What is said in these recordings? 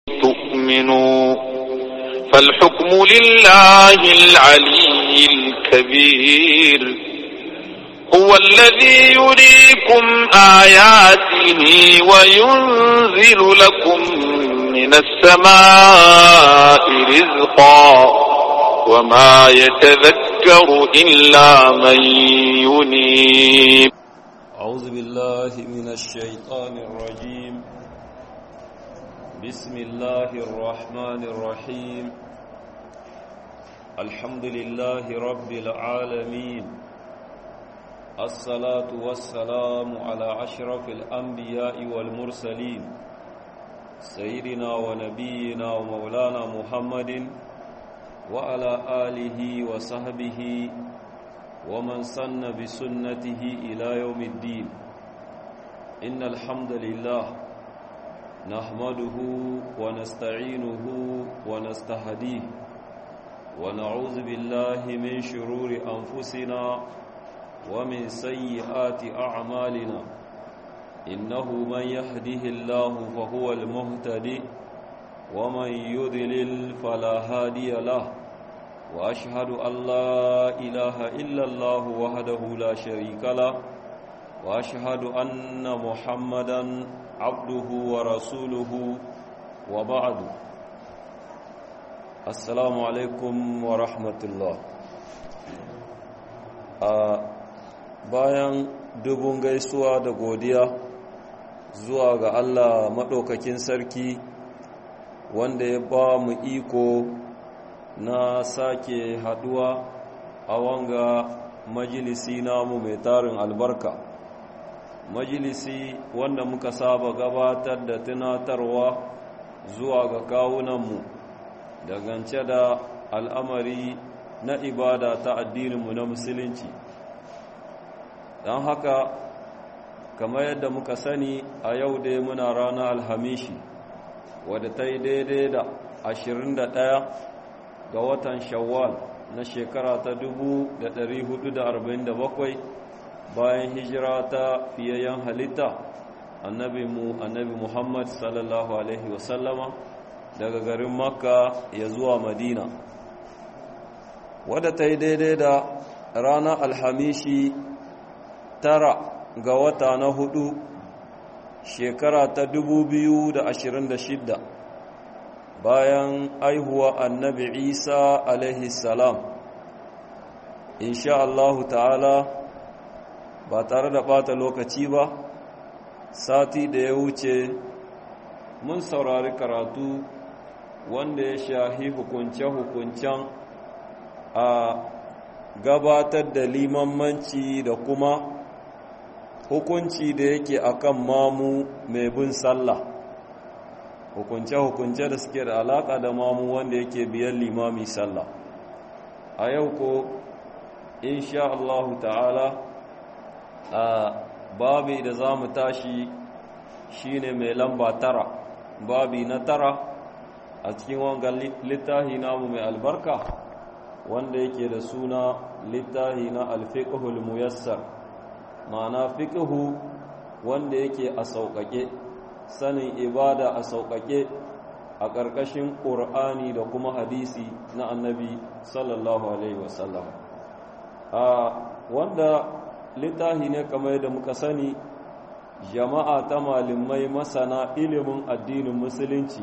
تؤمنوا فالحكم لله العلي الكبير هو الذي يريكم آياته وينزل لكم من السماء رزقا وما يتذكر إلا من ينيب أعوذ بالله من الشيطان الرجيم بسم الله الرحمن الرحيم الحمد لله رب العالمين الصلاة والسلام على أشرف الأنبياء والمرسلين سيدنا ونبينا ومولانا محمد وعلى آله وصحبه ومن سن بسنته إلى يوم الدين إن الحمد لله نحمده ونستعينه ونستهديه ونعوذ بالله من شرور أنفسنا ومن سيئات أعمالنا إنه من يهده الله فهو المهتدي ومن يذلل فلا هادي له وأشهد أن لا إله إلا الله وحده لا شريك له وأشهد أن محمدا عبده ورسوله وبعد السلام عليكم ورحمة الله bayan dubun gaisuwa da godiya zuwa ga Allah maɗaukakin sarki wanda ya ba mu iko na sake haduwa a wanga majalisi namu mai tarin albarka majalisi wanda muka saba gabatar da tunatarwa zuwa ga kawunanmu dangance da al'amari na ibada ta addininmu na musulunci don haka kamar yadda muka sani a yau dai muna ranar alhamishi wadda ta yi daidai da 21 ga watan shawwal na shekara ta 1447 bayan hijira ta fiyayyen halitta annabi mu annabi muhammad sallallahu alaihi wasallama daga garin makka ya zuwa madina wadda ta yi daidai da ranar alhamishi tara ga wata na hudu shekara ta 2026 bayan aihuwa annabi isa alaihi salam insha Allahu ta'ala ba tare da bata lokaci ba sati da ya wuce mun saurari karatu wanda ya shahi hukunce-hukuncen a gabatar da limanmanci da kuma hukunci da yake akan mamu mai bin sallah hukunce-hukunce da suke da alaƙa da mamu wanda yake biyan limami sallah a yau ko insha Allah ta'ala a babi da za mu tashi shine mai lamba tara babi na tara a cikin wangan littahi namu mai albarka wanda yake da suna littahi na alfiqhul muyassar ma'ana fiqhu wanda yake a sauƙaƙe sanin ibada a sauƙaƙe a ƙarƙashin ƙur'ani da kuma hadisi na annabi sallallahu alaihi wasallam a wanda littafi ne kamar yadda muka sani jama'a ta malamai masana ilimin addinin musulunci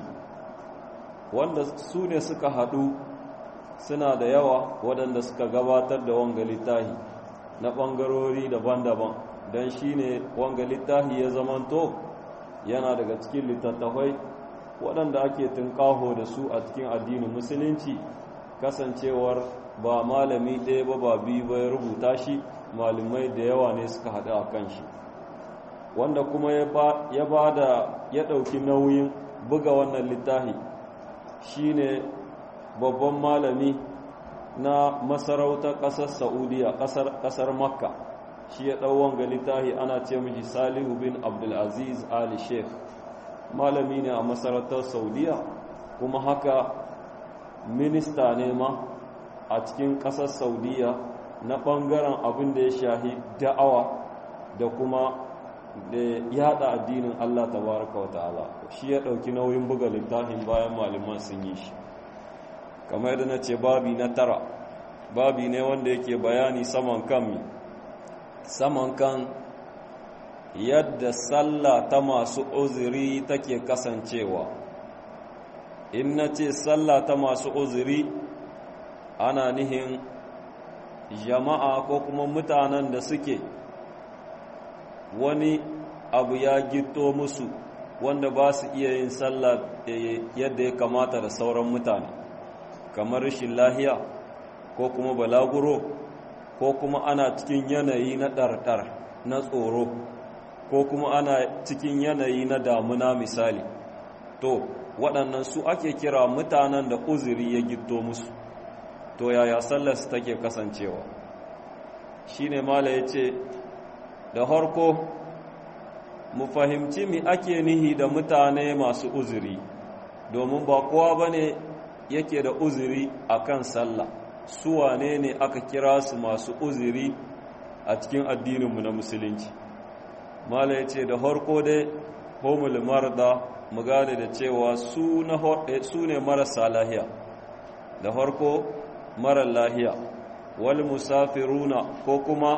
wanda su ne suka haɗu suna da yawa waɗanda suka gabatar da wanga littafi na ɓangarori daban-daban don shi ne wanga littafi ya zamanto yana daga cikin littattafai waɗanda ake tunƙaho da su a cikin addinin musulunci kasancewar ba malami ɗaya ba ba biyu ba ya rubuta shi malamai da yawa ne suka haɗu a kan shi wanda kuma ya ba da ya ɗauki nauyin buga wannan littafi shine babban malami na masarautar ƙasar saudiya ƙasar makka shi ya ɗau wanga littafi ana ce miji salihu bin abdulaziz ali sheikh malami ne a masarautar saudiya kuma haka minista ne ma a cikin ƙasar saudiya na ɓangaren abin da ya shahi da'awa da kuma da yada addinin Allah tabaraka wa ta'ala shi ya dauki nauyin buga littafin bayan malaman sun yi shi kamar yadda na ce babi na tara babi ne wanda yake bayani saman kan mi saman kan yadda sallah ta masu uzuri take kasancewa in na ce sallah ta masu uzuri ana nihin jama'a ko kuma mutanen da suke wani abu ya gito musu wanda ba su iya yin sallah yadda ya kamata da sauran mutane kamar rashin lahiya ko kuma balaguro ko kuma ana cikin yanayi na ɗarɗar na tsoro ko kuma ana cikin yanayi na damuna misali to waɗannan su ake kira mutanen da uzuri ya gito musu to yaya sallarsu take kasancewa shi ne mala ya ce da harko mu fahimci mi ake nihi da mutane masu uzuri domin ba kowa ba ne yake da uzuri a kan sallah su wane ne aka kira su masu uzuri a cikin addininmu na musulunci mala ya ce da harko dai homul marda mu gane da cewa su ne marasa lahiya da harko marar lahiya wal musafiruna ko kuma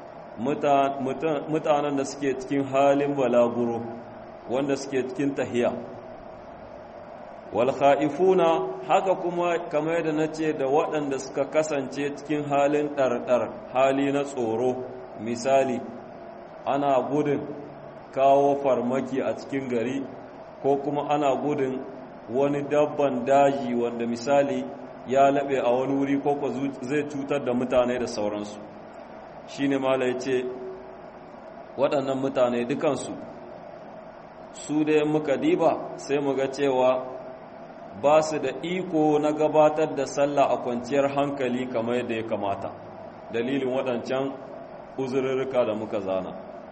mutanen da suke cikin halin balaguro wanda suke cikin tahiya wal kha'ifuna haka kuma kamar yadda nace da waɗanda suka kasance cikin halin ɗarɗar hali na tsoro misali ana gudun kawo farmaki a cikin gari ko kuma ana gudun wani dabban daji wanda misali ya laɓe a wani wuri ko ko zai cutar da mutane da sauransu shi ne mala ya ce waɗannan mutane dukansu su da muka diba sai mu ga cewa ba su da iko na gabatar da sallah a kwanciyar hankali kamar yadda ya kamata dalilin waɗancan uzurrurruka da muka zana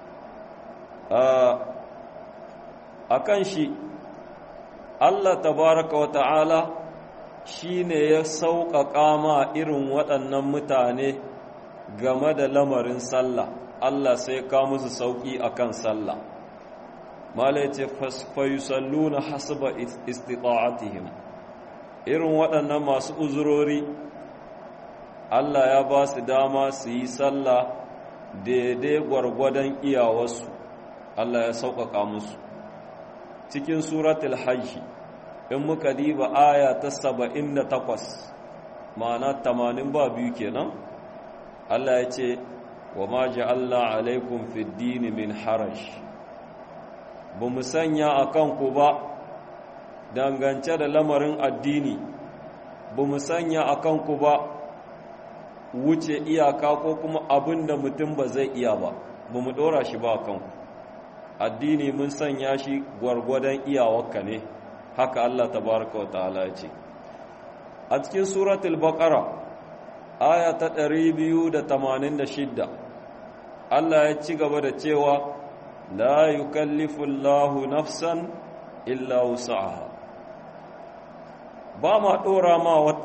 a kan shi allah tabaraka wa ta'ala shi ne ya sauƙaƙa ma irin waɗannan mutane game da lamarin sallah Allah sai ka musu sauƙi a kan sallah mala ce fayusallu na hasaba istita'atihim irin waɗannan masu uzurori Allah ya ba su dama su yi sallah daidai gwargwadon iyawarsu Allah ya sauƙaƙa musu cikin suratul hajji in muka diba aya ta saba'in da takwas ma'ana tamanin ba biyu kenan Allah ya ce wa ma ja'alna alaikum fid dini min haraj ba mu sanya a kanku ba dangance da lamarin addini ba mu sanya a kanku ba wuce iyaka ko kuma abin da mutum ba zai iya ba ba mu ɗora shi ba a kanku addini mun sanya shi gwargwadon iyawarka ne haka Allah tabaraka wa ta'ala ya ce a cikin suratul baqara aya ta 286 Allah ya ci gaba da cewa la yukallifu Allahu nafsan illa wus'aha ba ma dora ma wata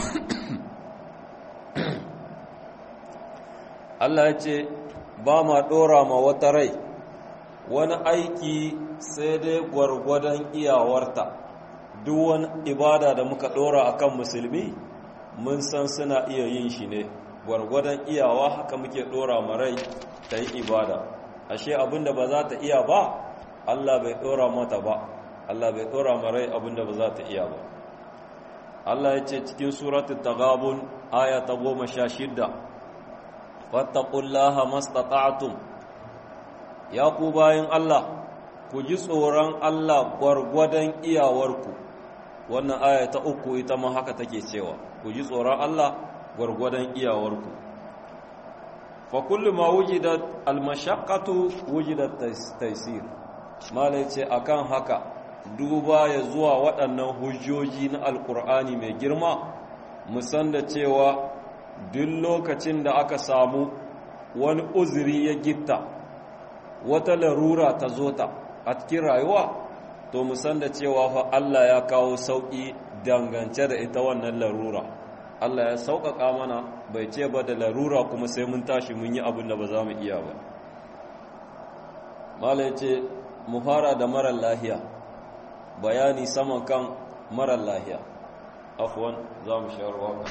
Allah ya ce ba ma dora ma wata rai wani aiki sai dai gwargwadon iyawarta duk wani ibada da muka dora akan musulmi mun san suna iya yin shi ne gwargwadon iyawa haka muke dora marai ta yi ibada ashe abinda ba za ta iya ba Allah bai dora mata ba Allah bai dora marai abinda ba za ta iya ba Allah ya ce cikin suratul taghabun aya ta goma sha shidda fattaqullaha mastata'tum ya ku bayan Allah ku ji tsoron Allah gwargwadon iyawarku wannan aya ta uku ita ma haka take cewa ku ji tsoron Allah gwargwadon iyawarku fa kullu ma wujidat almashaqqatu wujidat taysir malai ce akan haka duba ya zuwa waɗannan hujjoji na alkur'ani mai girma musan da cewa duk lokacin da aka samu wani uzuri ya gitta wata larura ta zo ta a cikin rayuwa to musan da cewa fa Allah ya kawo sauƙi dangance da ita wannan larura Allah ya sauƙaƙa mana bai ce ba da larura kuma sai mun tashi mun yi abin da ba za mu iya ba mala ya ce mu fara da marar lahiya bayani saman kan marar lahiya afuwan za mu shawarwa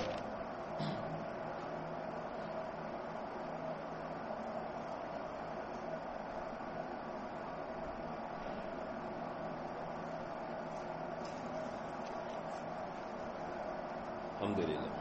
alhamdulillah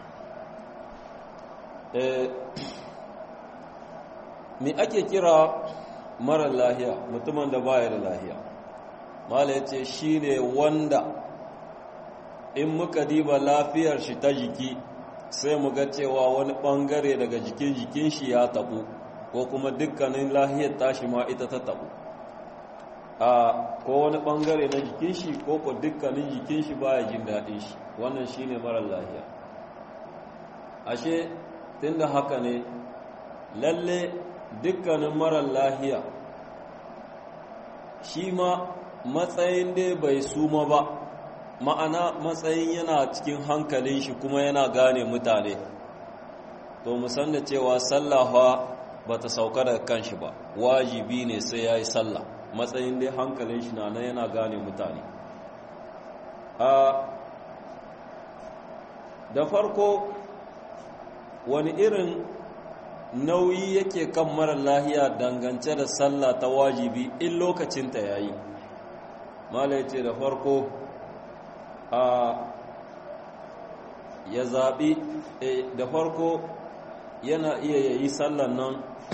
me ake kira marar lahiya mutumin da baya da lahiya mala ya ce shi ne wanda in muka diba lafiyar shi ta jiki sai mu ga cewa wani bangare daga jikin jikin shi ya tabu ko kuma dukkanin lahiyar tashi ma ita ta tabu a ko wani bangare na jikin shi ko ko dukkanin jikin shi baya jin daɗin shi wannan shine marar lahiya ashe tunda haka ne lalle dukkanin marar lahiya shi ma matsayin dai bai suma ba ma'ana matsayin yana cikin hankalin shi kuma yana gane mutane to musan da cewa sallafa ba ta sauka daga kanshi ba wajibi ne sai ya yi sallah matsayin dai hankalin shi na nan yana gane mutane da farko wani irin nauyi yake kan mara lahiya dangance da sallah ta wajibi in lokacinta ya yi mala ce da farko a ya zaɓi da farko yana iya yayi sallan nan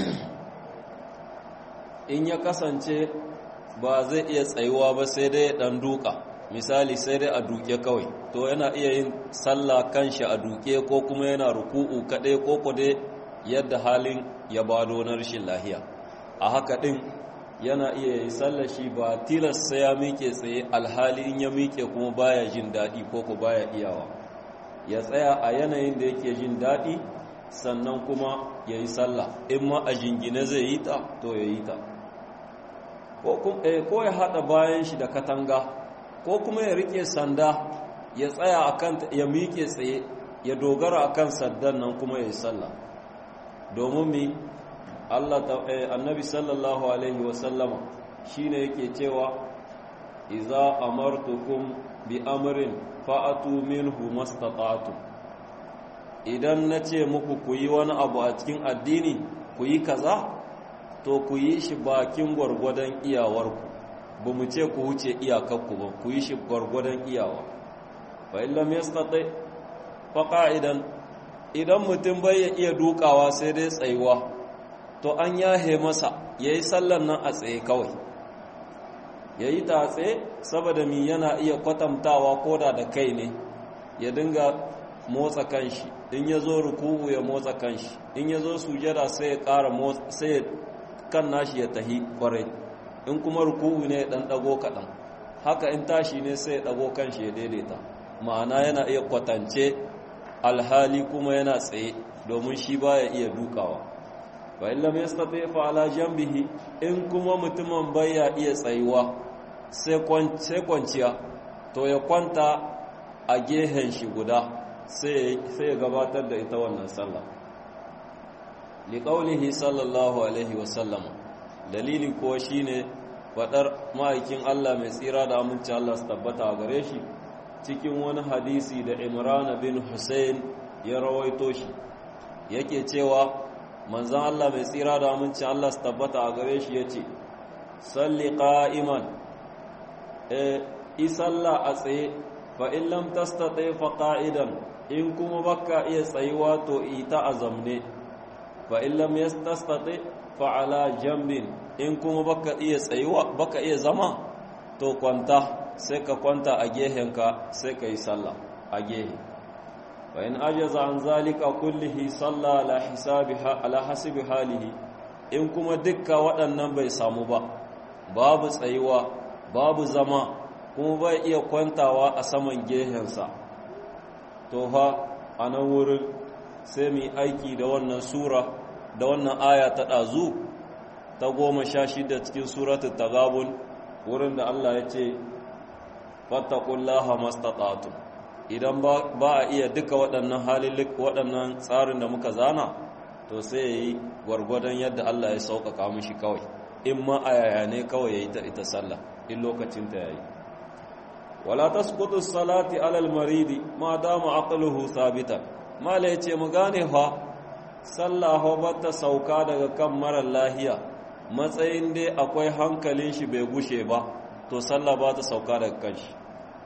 in ya kasance ba zai iya tsayuwa ba sai dai ɗan duka misali sai dai a duke kawai to yana iya yin sallah kanshi a duke ko kuma yana ruku'u kaɗai ko kudai yadda halin ya bado na rashin lahiya a haka ɗin yana iya yi sallah shi ba tilas sai ya miƙe tsaye alhali in ya miƙe kuma baya jin daɗi ko ko baya iyawa ya tsaya a yanayin da yake jin daɗi sannan kuma ya yi sallah in ma a jingine zai yi ta to ya yi ta ko ya haɗa bayan shi da katanga ko kuma ya rike sanda ya tsaya akan ya miƙe tsaye ya dogara akan sandan nan kuma ya yi sallah domin mi Allah annabi sallallahu alaihi wa sallama shine yake cewa idza amartukum bi amrin fa'atu minhu mastata'tu idan nace muku ku yi wani abu a cikin addini ku yi kaza to ku yi shi bakin gwargwadon iyawarku ba mu ce ku wuce iyakakku ba ku yi shi gwargwadon iyawa fa illam yastati fa qa'idan idan mutum bai ya iya dukawa sai dai tsayuwa to an yahe masa yayi sallar nan a tsaye kawai yayi ta tsaye saboda mi yana iya kwatantawa koda da kai ne ya dinga motsa kanshi in ya zo ruku'u ya motsa kanshi in ya zo sujada sai ya ƙara motsa sai kan nashi ya tahi kwarai in kuma ruku'u ne dan dago kaɗan haka in tashi ne sai ya dago kanshi ya daidaita ma'ana yana iya kwatance alhali kuma yana tsaye domin shi baya iya dukawa fa illa yastati fa ala janbihi in kuma mutumin baya iya tsayuwa sai kwance kwanciya to ya kwanta a gehen shi guda sai sai ya gabatar da ita wannan sallah liqaulihi sallallahu alaihi wasallam dalili kuwa shine fadar ma'aikin Allah mai tsira da aminci Allah su tabbata a gare shi cikin wani hadisi da Imran bin Hussein ya rawaito shi yake cewa manzon Allah mai tsira da aminci Allah su tabbata a gare shi yace salli qa'iman e isalla a tsaye fa in lam tastati fa qa'idan in kuma baka iya tsayuwa to ita azamne fa in lam yastati fa ala jambin in kuma baka iya tsayuwa baka iya zama to kwanta sai ka kwanta a gehenka sai ka yi sallah a gehe fa in ajaza an zalika kullihi salla ala hisabiha ala hasibi halihi in kuma dukka waɗannan bai samu ba babu tsayuwa babu zama kuma bai iya kwantawa a saman gehensa to fa a nan wurin sai mu aiki da wannan sura da wannan aya ta ɗazu ta goma sha shida cikin suratul tagabun wurin da Allah ya ce fattakullaha mastata'tum idan ba a iya duka waɗannan halillik waɗannan tsarin da muka zana to sai ya yi gwargwadon yadda Allah ya sauƙaƙa mishi kawai in ma a yaya ne kawai ya yi ta ita sallah in lokacinta ya yi wala ta sukutu salati alal maridi ma dama aqluhu sabitan mala ya ce mu gane fa sallah ba ta sauka daga kan marar lahiya matsayin dai akwai hankalin shi bai gushe ba to sallah ba ta sauka daga kan shi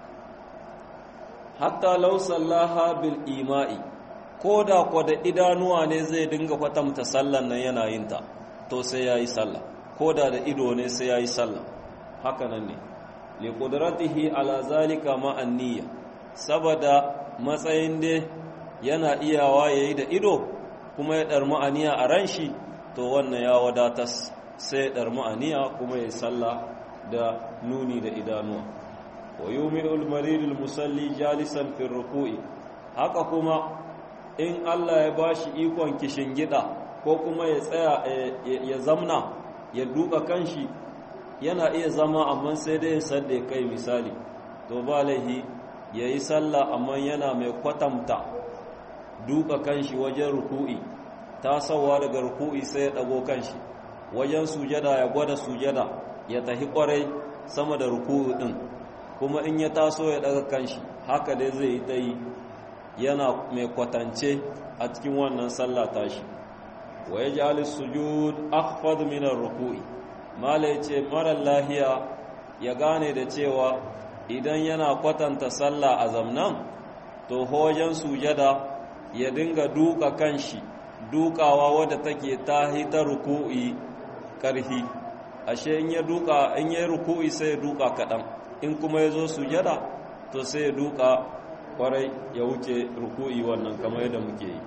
hatta law sallaha bil ima'i ko da kwa da idanuwa ne zai dinga kwatanta sallan nan yana yin ta to sai yayi sallah ko da da ido ne sai yayi sallah haka nan ne li qudratihi ala zalika ma niyya saboda matsayin dai yana iyawa yayi da ido kuma ya dar ma'aniya a ran shi to wannan ya wadatas sai ya dar ma'aniya kuma yayi sallah da nuni da idanuwa wa yumi'ul maridul musalli jalisan fi ruku'i haka kuma in Allah ya bashi ikon gida ko kuma ya tsaya ya zamna ya duka kanshi yana iya zama amma sai dai ya sadda kai misali to ba laihi yayi sallah amma yana mai kwatamta duka kanshi wajen ruku'i tasawa daga ruku'i sai ya dago kanshi wajen sujada ya gwada sujada ya tahi kwarai sama da ruku'u din kuma in ya taso ya daga kanshi haka dai zai yi ta yi yana mai kwatance a cikin wannan sallah tashi wa ya ji alis-sujud akhfad min ar-ruku'i mala yace mara lahiya ya gane da cewa idan yana kwatanta sallah a zamnan to hojan sujada ya dinga duka kanshi dukawa wadda take tahi ta ruku'i karhi ashe in ya duka in ya ruku'i sai ya duka kadan in kuma ya zo sujada to sai ya duka kwarai ya wuce ruku'i wannan kamar yadda muke yi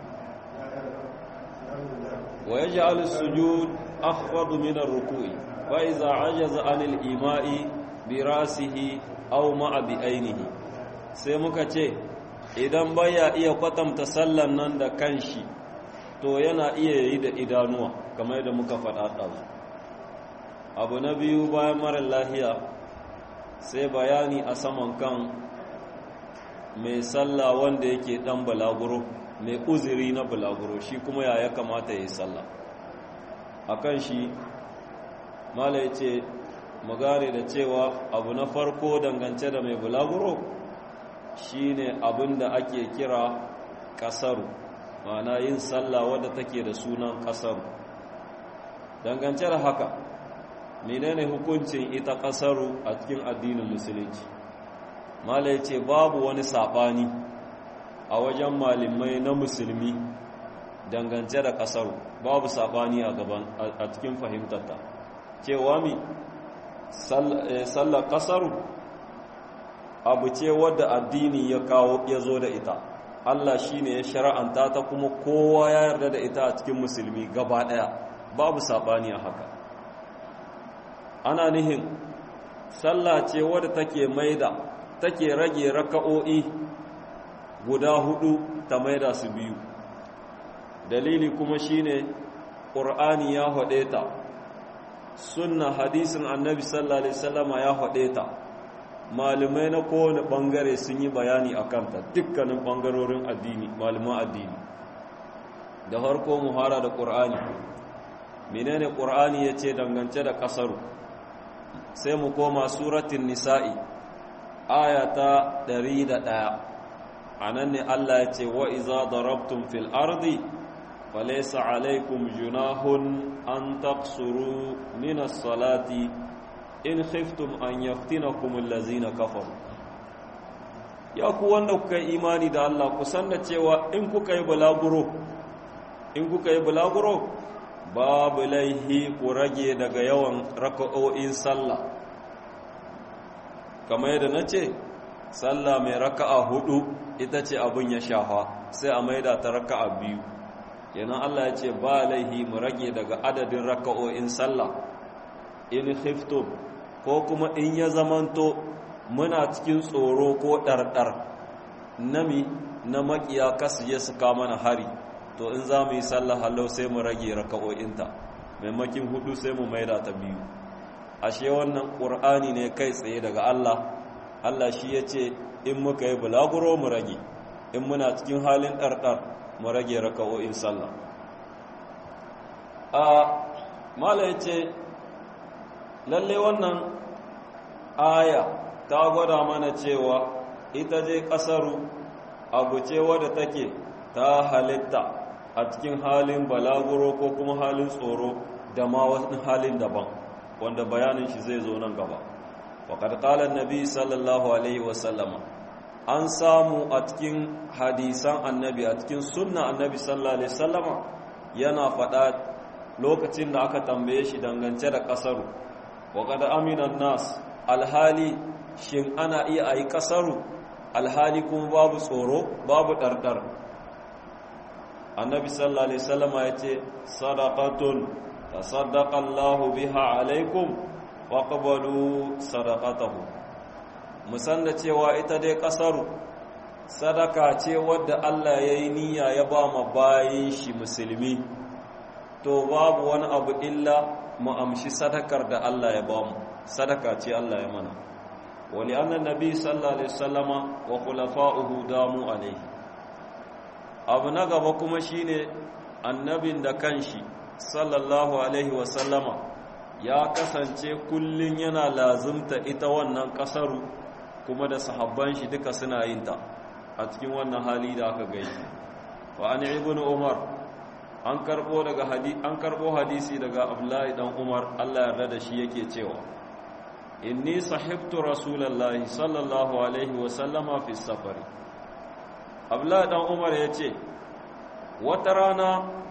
wa yaj'alu sujud akhfadu min ar-ruku'i fa idza ajaza 'anil ima'i bi rasihi aw ma'a bi ainihi sai muka ce idan baya iya kwatanta sallan nan da kanshi to yana iya yi da idanuwa kamar yadda muka faɗa ɗazu abu na biyu bayan mara lahiya sai bayani a saman kan mai sallah wanda yake dan balaguro mai uziri na balaguro shi kuma ya ya kamata ya yi sallah a kan shi mala ya ce magare da cewa abu na farko dangance da mai balaguro shi ne abin da ake kira kasaru ma'ana yin sallah wadda take da sunan kasaru dangance da haka menene hukuncin ita kasaru a cikin addinin musulunci mala ya ce babu wani saɓani a wajen malamai na musulmi dangance da kasaru babu saɓani a gaban a cikin fahimtarta cewa mi sallar kasaru abu ce wadda addini ya kawo ya zo da ita Allah shi ne ya shara'anta ta kuma kowa ya yarda da ita a cikin musulmi gaba ɗaya babu saɓani a haka ana nihin sallah ce wadda take maida take rage raka'o'i guda hudu ta maida su biyu dalili kuma shine ƙur'ani ya haɗe ta sunna hadisin annabi sallallahu alaihi wasallama ya haɗe ta malumai na kowane ɓangare sun yi bayani a kanta dukkanin ɓangarorin addini maluman addini da harko muhara da ƙur'ani menene ƙur'ani ya ce dangance da ƙasaru sai mu koma suratin nisa'i aya ta ɗaya. a nan ne Allah ya ce wa iza darabtum fil ardi falaysa alaykum junahun an taqsuru min as-salati in khiftum an yaftinakum allazina kafaru ya ku wanda kuka yi imani da Allah ku san da cewa in kuka yi bulaguro in kuka yi bulaguro babu laihi ku rage daga yawan raka'o'in sallah kamar yadda na ce sallah mai raka'a hudu ita ce abin ya shafa sai a maida ta raka'a biyu yana Allah ya ce ba laihi mu rage daga adadin raka'o'in sallah in khiftum ko kuma in ya zamanto muna cikin tsoro ko ɗarɗar nami na makiya kasu je su mana hari to in za mu yi sallah halau sai mu rage raka'o'inta maimakin hudu sai mu maida ta biyu ashe wannan ƙur'ani ne kai tsaye daga Allah Allah shi ya ce in muka yi bulaguro mu rage in muna cikin halin ɗarɗar mu rage raka'o'in sallah a mala ya ce lalle wannan aya ta gwada mana cewa ita je ƙasaru abu ce wadda take ta halitta a cikin halin balaguro ko kuma halin tsoro da ma wani halin daban wanda bayanin shi zai zo nan gaba waƙar ƙalar nabi sallallahu alaihi wasallama an samu a cikin hadisan annabi a cikin sunna annabi sallallahu alaihi wasallama yana faɗa lokacin da aka tambaye shi dangance da ƙasaru waƙar aminan nas alhali shin ana iya a yi ƙasaru alhali kuma babu tsoro babu ɗarɗar annabi sallallahu alaihi wasallama ya ce sadaqatun tasaddaqa Allahu biha alaikum faqbalu sadaqatahu musan da cewa ita dai ƙasaru sadaka ce wadda Allah ya yi niyya ya ba ma bayin shi musulmi to babu wani abu illa mu amshi sadakar da Allah ya ba mu sadaka ce Allah ya mana wali annan nabi sallallahu alaihi wasallama wa khulafa'uhu damu alaihi abu na gaba kuma shine annabin da kanshi sallallahu alaihi wasallama ya kasance kullun yana lazumta ita wannan kasaru kuma da sahabban shi duka suna yin ta a cikin wannan hali da aka gai wa an ibnu umar an karbo daga hadisi an karbo hadisi daga abdullahi dan umar Allah yarda da shi yake cewa inni sahibtu rasulullahi sallallahu alaihi wa sallama fi safari abdullahi dan umar yace wata rana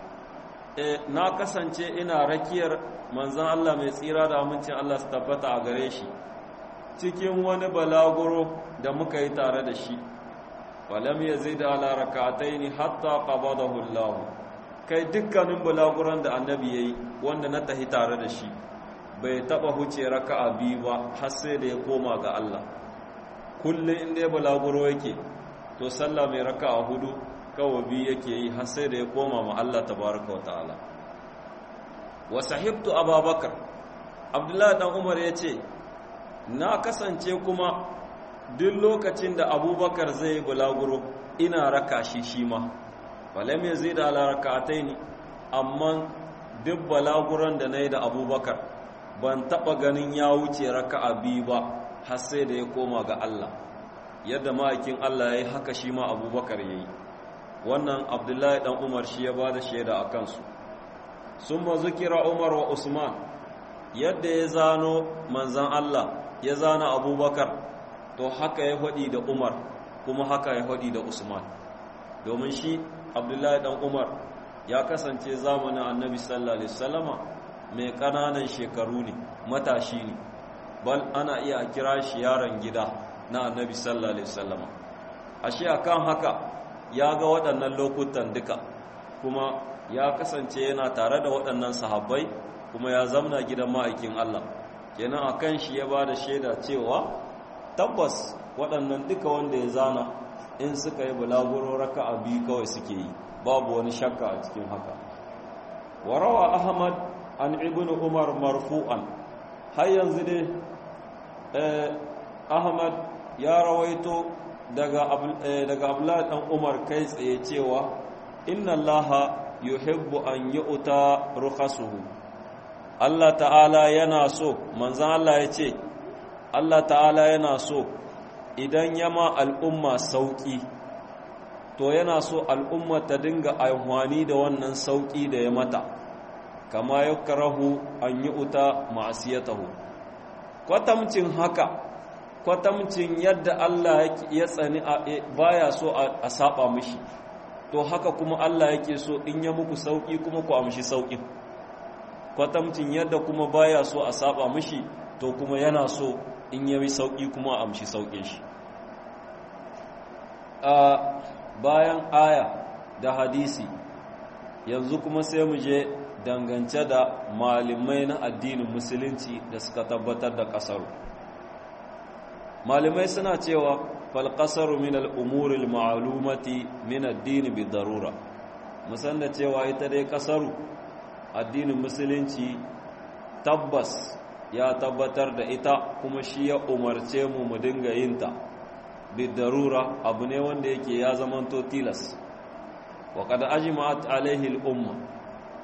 na kasance ina rakiyar manzon Allah mai tsira da amincin Allah su tabbata a gare shi cikin wani balaguro da muka yi tare da shi falam yazid ala rak'ataini hatta qabadahu Allah kai dukkanin bulaguran da annabi yayi wanda na tahi tare da shi bai taba huce raka'a biyu ba har sai da ya koma ga Allah kullum inda ya bulaguro yake to sallah mai raka'a hudu kawai biyu yake yi har sai da ya koma ma Allah tabaraka wa ta'ala wa sahibtu ababakar abdullahi dan umar ya ce na kasance kuma duk lokacin da abubakar zai bulaguro ina raka shi shi ma falam ya zai da alarakatai ne amma duk balaguron da na yi da abubakar ban taɓa ganin ya wuce raka a biyu ba har sai da ya koma ga Allah yadda ma'aikin Allah ya yi haka shi ma abubakar ya yi wannan abdullahi ɗan umar shi ya ba da shaida a kansu sun ma zukira umar wa usman yadda ya zano manzan Allah ya zana abubakar to haka ya faɗi da umar kuma haka ya faɗi da usman domin shi abdullahi ɗan umar ya kasance zamanin annabi sallallahu alaihi wasallama mai ƙananan shekaru ne matashi ne bal ana iya a kira shi yaron gida na annabi sallallahu alaihi wasallama ashe akan haka ya ga waɗannan lokutan duka kuma ya kasance yana tare da waɗannan sahabbai kuma ya zamna gidan ma'aikin Allah kenan akan shi ya bada shaida cewa tabbas waɗannan duka wanda ya zana in suka yi bulaguro raka'a biyu kawai suke yi babu wani shakka a cikin haka warawa ahmad an ibn umar marfu'an har yanzu dai ahmad ya rawaito daga daga abdullahi dan umar kai tsaye cewa inna allaha yuhibbu an yu'ta rukhasuhu Allah ta'ala yana so manzan Allah ya ce Allah ta'ala yana so idan yama al'umma sauƙi to yana so al'umma ta dinga amfani da wannan sauƙi da ya mata kama ya karahu an yi uta ma'asiyatahu kwatamcin haka kwatamcin yadda Allah ya tsani baya so a saba mishi to haka kuma Allah yake so in ya muku sauƙi kuma ku amshi sauƙin kwatamcin yadda kuma baya so a saba mishi to kuma yana so in yayi sauki kuma a amshi saukin shi a bayan aya da hadisi yanzu kuma sai mu je dangance da malamai na addinin musulunci da suka tabbatar da kasaru malamai suna cewa fal qasaru min al umuri al ma'lumati min ad-din bi darura musan da cewa ita dai kasaru addinin musulunci tabbas ya tabbatar da ita kuma shi ya umarce mu mu dinga yinta bidarura abu ne wanda yake ya zamanto tilas wa kada ajma'at alaihi al-umma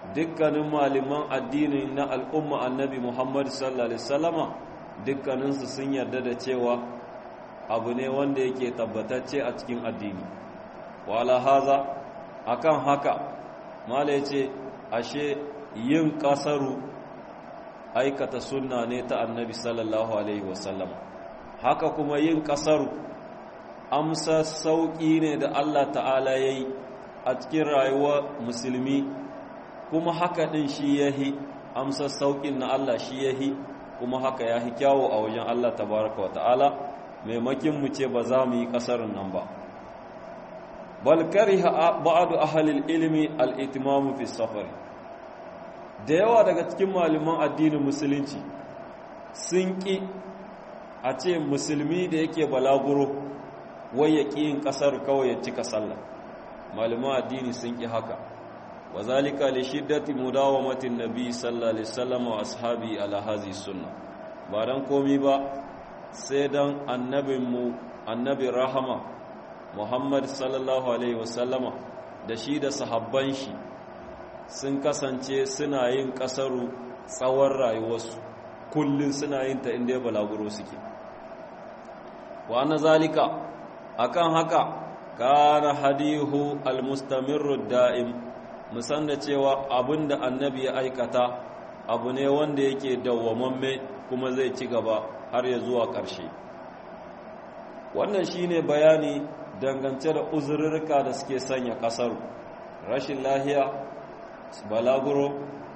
dukkanin malaman addini na al'umma annabi Muhammad sallallahu alaihi wasallama dukkaninsu sun yarda da cewa abu ne wanda yake tabbatacce a cikin addini wala haza akan haka mala yace ashe yin kasaru aikata sunna ne ta annabi sallallahu alaihi wasallam haka kuma yin kasaru amsa sauki ne da Allah ta'ala yayi a cikin rayuwar musulmi kuma haka din shi yahi amsa saukin na Allah shi yahi kuma haka yahi kyawo a wajen Allah tabaraka wa ta'ala maimakin mu ce ba za mu yi kasarin nan ba bal kariha ba'du ahli ilmi al-itmam fi safar da yawa daga cikin malaman addinin musulunci sun ki a ce musulmi da yake balaguro wai ya ƙi yin ƙasar kawai ya cika sallah malaman addini sun ƙi haka wa zalika li shiddati mudawamatin nabi sallallahu alaihi wasallam wa ashabi ala hazi sunna ba dan komi ba sai dan annabin mu annabi rahama muhammad sallallahu alaihi wasallama da shi da sahabban shi sun kasance suna yin kasaru tsawon rayuwarsu kullun suna yin ta inda ya balaguro suke wa anna zalika akan haka kana hadihu almustamirru da'im musan da cewa abinda annabi ya aikata abu ne wanda yake dawwamamme kuma zai ci gaba har ya zuwa ƙarshe wannan shine bayani dangance da uzurrurka da suke sanya ƙasar rashin lahiya balaguro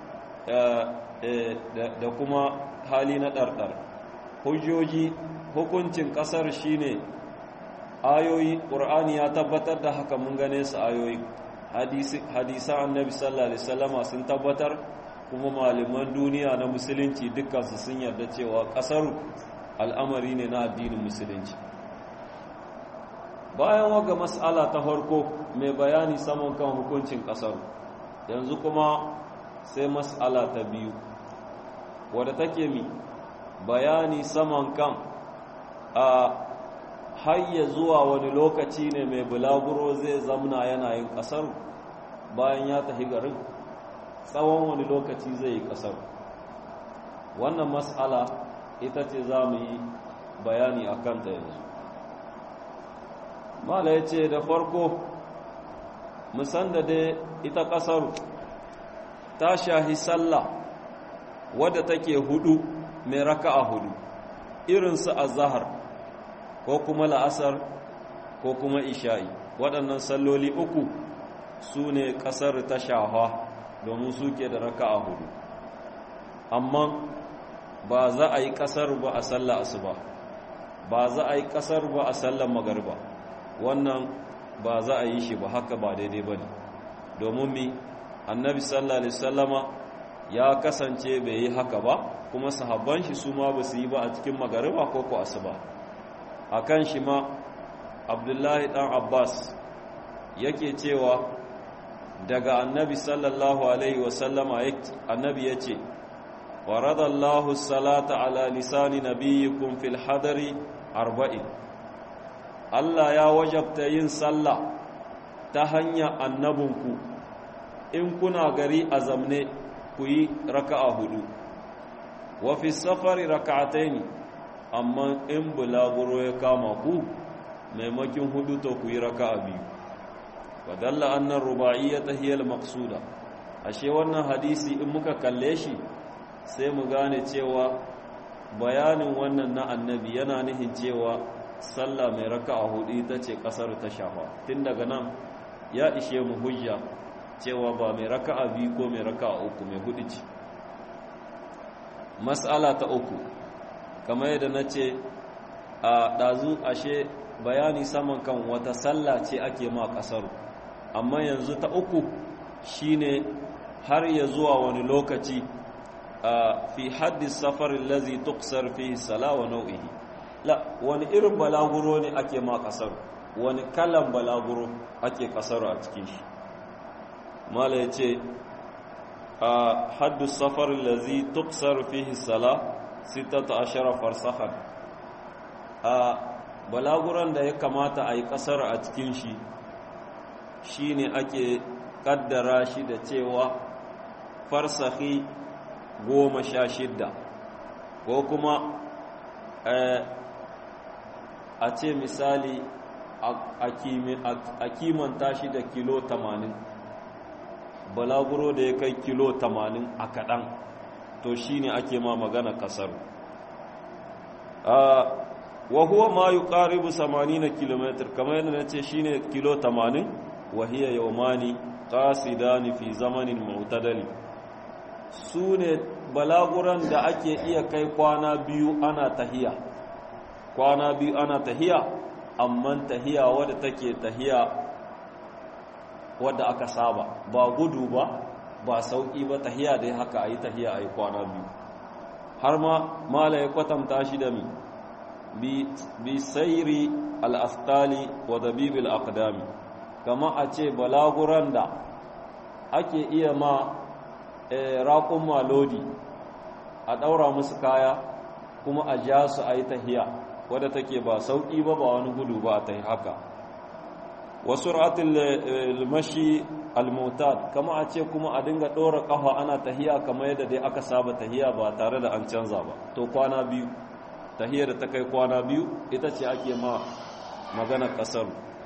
da kuma hali na ɗarɗar hujjoji hukuncin ƙasar shine ayoyi ƙur'ani ya tabbatar da haka mun gane su ayoyi hadisan annabi sallallahu alaihi wasallama sun tabbatar kuma malaman duniya na musulunci dukkansu sun yarda cewa ƙasar al'amari ne na addinin musulunci bayan waga mas'ala ta farko mai bayani saman kan hukuncin ƙasar yanzu kuma sai mas'ala ta biyu wadda take mi bayani saman kan a hayya zuwa wani lokaci ne mai bulaguro zai zamna yana yin ƙasar bayan ya tafi garin tsawon wani lokaci zai yi ƙasar wannan mas'ala ita ce za mu yi bayani a kanta yanzu mala ya ce da farko musan da dai ita ƙasar ta shahi sallah wadda take hudu mai raka'a hudu irinsu a zahar ko kuma la'asar ko kuma isha'i waɗannan salloli uku su ne ƙasar ta shafa domin suke da raka'a hudu amma ba za a yi ƙasar ba a sallah asuba ba za a yi ƙasar ba a sallar magarba wannan ba za a yi shi ba haka ba daidai ba ne domin mi annabi sallallahu alaihi sallama ya kasance bai yi haka ba kuma sahabban shi su ma ba su yi ba a cikin magariba ko ko asuba a kan shi ma abdullahi dan abbas yake cewa daga annabi sallallahu alaihi wasallama annabi ya ce wa radallahu salata ala lisani nabiyikum fil hadari arba'in Allah ya wajabta yin sallah ta hanyar annabinku in kuna gari a zamne ku yi raka'a hudu wa fi safari raka'ataini amma in bulaguro ya kama ku maimakin hudu to ku yi raka'a biyu wa dalla annan ruba'iyyata hiya al-maqsuda ashe wannan hadisi in muka kalle shi sai mu gane cewa bayanin wannan na annabi yana nihin cewa sallah mai raka'a hudu ita ce kasar ta shafa tun daga nan ya ishe mu hujja cewa ba mai raka'a biyu ko mai raka'a uku mai hudu ce mas'ala ta uku kamar yadda na ce a ɗazu ashe bayani saman kan wata sallah ce ake ma ƙasar amma yanzu ta uku shine har ya zuwa wani lokaci fi haddis safarin lazi tuksar fi sala wa nau'ihi la wani irin balaguro ne ake ma ƙasar wani kalan balaguro ake ƙasar a cikin shi mala ya ce a haddus safarin lazi tuksar fi sala sittata ashara farsahan a balaguran da ya kamata a yi ƙasar a cikin shi shi ne ake ƙaddara shi da cewa farsahi goma sha shidda ko kuma a ce misali a kimanta shi da kilo tamanin balaguro da ya kai kilo tamanin a kaɗan to shi ne ake ma magana ƙasar wa huwa ma yi ƙaribu samani na kilomitar kamar yadda na ce shi ne kilo tamanin wahiyar yaumani ƙasidani fi zamanin mautadali su ne balaguran da ake iya kai kwana biyu ana tahiya kwana biyu ana tahiya amma tahiya wadda take tahiya wadda aka saba ba gudu ba ba sauƙi ba tahiya dai haka a yi tahiya a yi kwana biyu har ma mala ya kwatanta shi da mi bi sairi al'aftali wa dabibil aqdami kama a ce balaguran da ake iya ma raƙun malodi a ɗaura musu kaya kuma a ja su a yi tahiya wadda take ba sauƙi ba ba wani gudu ba ta yi haka wasu ratin mashi almutad kama a ce kuma a dinga ɗora ƙafa ana tahiya kamar yadda dai aka saba tahiya ba tare da an canza ba to kwana biyu tahiyar da ta kai kwana biyu ita ce ake ma magana ƙasar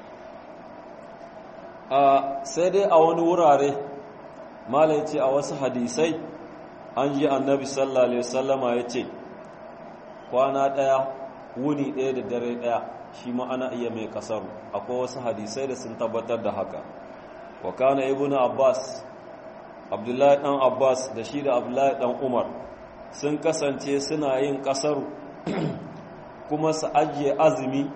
sai dai a wani wurare malai ce a wasu hadisai an ji annabi sallallahu alaihi wasallama ya ce kwana ɗaya wuni ɗaya da dare ɗaya shi ma ana iya mai ƙasar akwai wasu hadisai da sun tabbatar da haka wa kana ibn abbas abdullahi ɗan abbas da shi da abdullahi ɗan umar sun kasance suna yin ƙasar kuma su ajiye azumi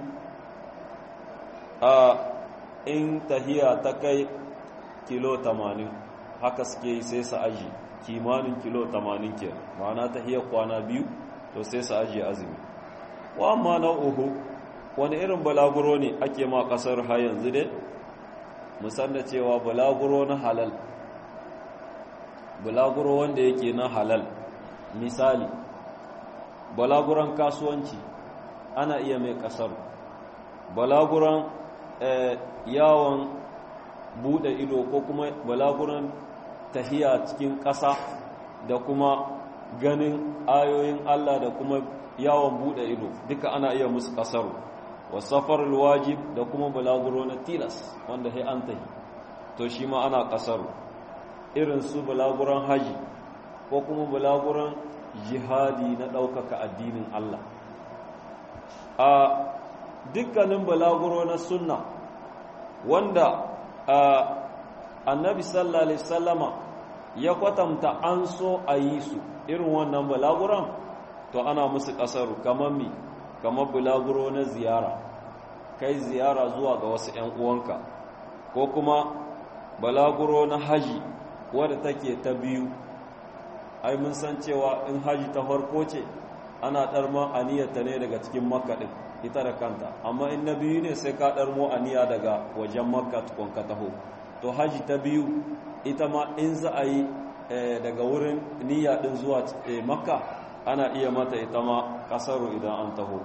a in tahiya ta kai kilo 80 haka suke yi sai su ajiye kimanin kilo 80 ke ma'ana tahiyar kwana biyu to sai su ajiye azumi wa amma na uhu wani irin balaguro ne ake ma kasar ha yanzu dai musan da cewa balaguro na halal balaguro wanda yake na halal misali balaguran kasuwanci ana iya mai kasar balaguran yawon bude ido ko kuma balaguran tahiya cikin ƙasa da kuma ganin ayoyin Allah da kuma yawon bude ido duka ana iya musu kasaru wasafar wajib da kuma balaguro na tilas wanda sai an tahi to shi ma ana kasaru irin su balaguran haji ko kuma balaguran jihadi na ɗaukaka addinin Allah a dukkanin balaguro na sunna wanda annabi sallallahu alaihi sallama ya kwatanta an so a yi su irin wannan balaguran to ana musu kasaru kamar mi kamar bulaguro na ziyara kai ziyara zuwa ga wasu 'yan uwanka ko kuma balaguro na haji wadda take ta biyu ai mun san cewa in haji ta farko ce ana ɗarma aniyarta ne daga cikin makka ɗin ita da kanta amma in na biyu ne sai ka ɗarmo aniya daga wajen makka tukon ka taho to haji ta biyu ita ma in za a yi daga wurin niyya ɗin zuwa makka ana iya mata ita ma kasaru idan an taho